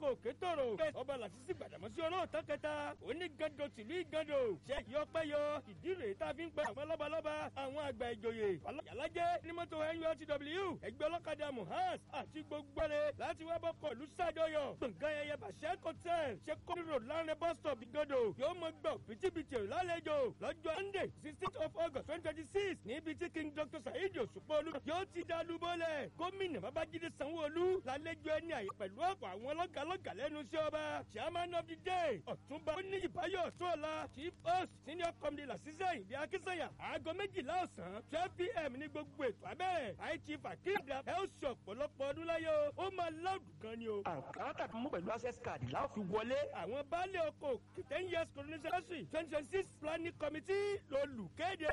oko òkè tòrò ọba làṣìṣì gbàdàmọ́sí olóòótọ́ kẹta onígando tìlú ìgando ṣe yọpẹ́ yọ ìdí rèé tá a fi ń pẹ́ àwọn lọ́balọ́ba àwọn àgbà ìjòyè alájẹ́ ní mọ́tò nurtw ẹgbẹ́ ọlọ́kadà muhas àti gbogbo rẹ̀ láti wá bọ́kọ̀ ìlú sàdọ̀yọ̀ gbọ̀ngàn ayẹyẹ bàṣẹ́ kọ́tẹ́l ṣe kọ́ni road láàrin bus stop ìgando yóò mọ gbọ́ bìtìbìtì lálejò lọ́jọ́ monday sixteenth of august twenty twenty six níbi tí king dr saheed òṣùpọ̀lù yóò ti dàlú bọ́lẹ̀ gómìnà babájídé sanwó-olú lálejò ẹni àyè pẹ̀lú ọ̀pọ̀ àwọn lọ́gàlọ́gà lẹ́nu iṣẹ́ ọba chairman of the day ọ̀túnba oníyìbáyọ̀ sọ́ọ̀la chief host senior comedy làṣìṣẹ́ ìdí akínsẹ̀yà aago méjìlá ọ̀sán twelve pm ní gbogbo ètò abẹ́rẹ́ high chief akéde ẹ ó ṣe ọ̀pọ̀lọpọ̀ ọdún láyé o ó máa láòdù gan ni o. àǹkárá tàbí mú pẹ̀lú access card láò fi wọlé. àwọn baálé oko ten years coronation twenty twenty six planning committee lolùkéde.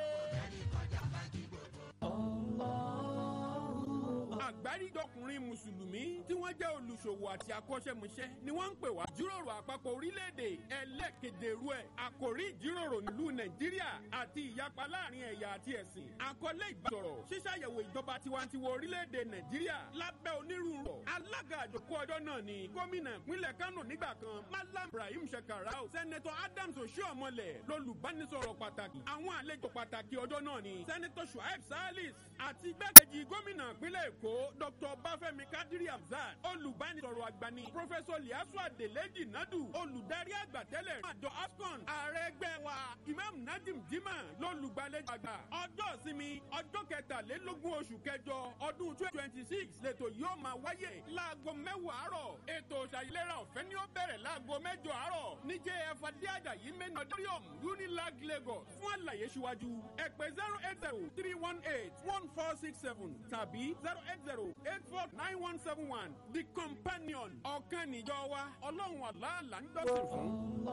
àgbáríjọkùnrin mùsùlùmí tí wọ́n jẹ́ olùṣòwò àti akọ́ṣẹ́mọṣẹ́ ni wọ́n ń pè wá jíròrò àpapọ̀ orílẹ̀-èdè ẹlẹ́kẹ̀dẹ̀rú ẹ̀ àkòrí ìjíròrò nílùú nàìjíríà àti ìyapa láàrin ẹ̀yà àti ẹ̀sìn àkọlé ìbásọ̀rọ̀ ṣíṣàyẹ̀wò ìjọba tiwantiwa orílẹ̀-èdè nàìjíríà lábẹ́ onírúurú alága àjòkó ọjọ́ náà ni gómìnà ìpínlẹ̀ kánò nígbà kan malam ibrahim shekarau sẹ́nẹ̀tọ̀ adams oshiomhole lolùbánisọ̀rọ̀ pàtàkì àwọn àlejò pàtàkì ọjọ́ náà ni sẹ́nẹ̀tọ̀ shuaib salis àti igbákejì gómìnà ìpínlẹ̀ èkó dr bafemi kadiri hamzat olùbánisọ̀rọ̀ àgbà ni professor liasu adeleji nadu olùdarí àgbà tẹ́lẹ̀ àjọ afcon ààrẹ ẹgbẹ́ wa imam nadim jimá lolùgbàlejò àgbà ọjọ́ ìsinmi ọjọ́ kẹtàlélógún oṣù kẹjọ ọdún twenty twenty six lẹ́tọ̀ yóò máa wáyé láago mẹ́wàá àárọ̀ ètò ìṣàyẹ̀lẹ́ra ọ̀fẹ́ ni ó bẹ̀rẹ̀ láago mẹ́jọ àárọ̀ ní jf adéàjàyí main auditorium unilag lagos fún àlàyé síwájú ẹ pè zero eight zero three one eight one four six seven tàbí zero eight zero eight four nine one seven one the companion ọ̀kan níjọ wa ọlọ́run àlàálà ń dọ́sìn fún.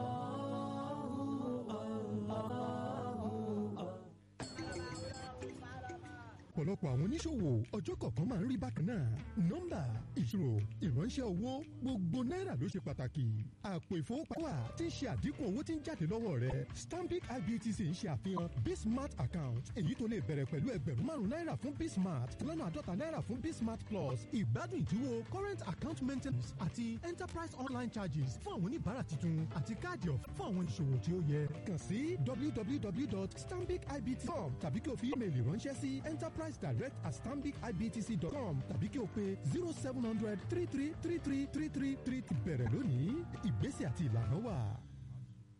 ọ̀pọ̀lọpọ̀ àwọn oníṣòwò ọjọ́ kọ̀ọ̀kan máa ń rí bákan náà nọ́mbà ìṣirò ìránṣẹ́ owó gbogbo náírà ló ṣe pàtàkì àpò ìfowópamọ́ tí ń ṣe àdínkù owó tí ń jáde lọ́wọ́ rẹ stanbic ibtc ń ṣe àfihàn bismart account èyí tó lè bẹ̀rẹ̀ pẹ̀lú ẹgbẹ̀rún márùn náírà fún bismart lọ́nà àádọ́ta náírà fún bismart plus ìgbádùn ìdíwọ́ current account maintenance àti enterprise online charges fún àwọn oníbàárà tuntun àti káàdì ọ̀fẹ́ fún àwọn ìṣòwò tí ó yẹ kàn sí www.stanbicibtcom tàbí kí o fi ímeèlì ránṣẹ́ sí enterprise direct at stanbicibtc.com tàbí kí o pe zero seven hundred three three three three three three three bẹ̀rẹ̀ lónìí ìgbésẹ̀ àti ìlànà wà.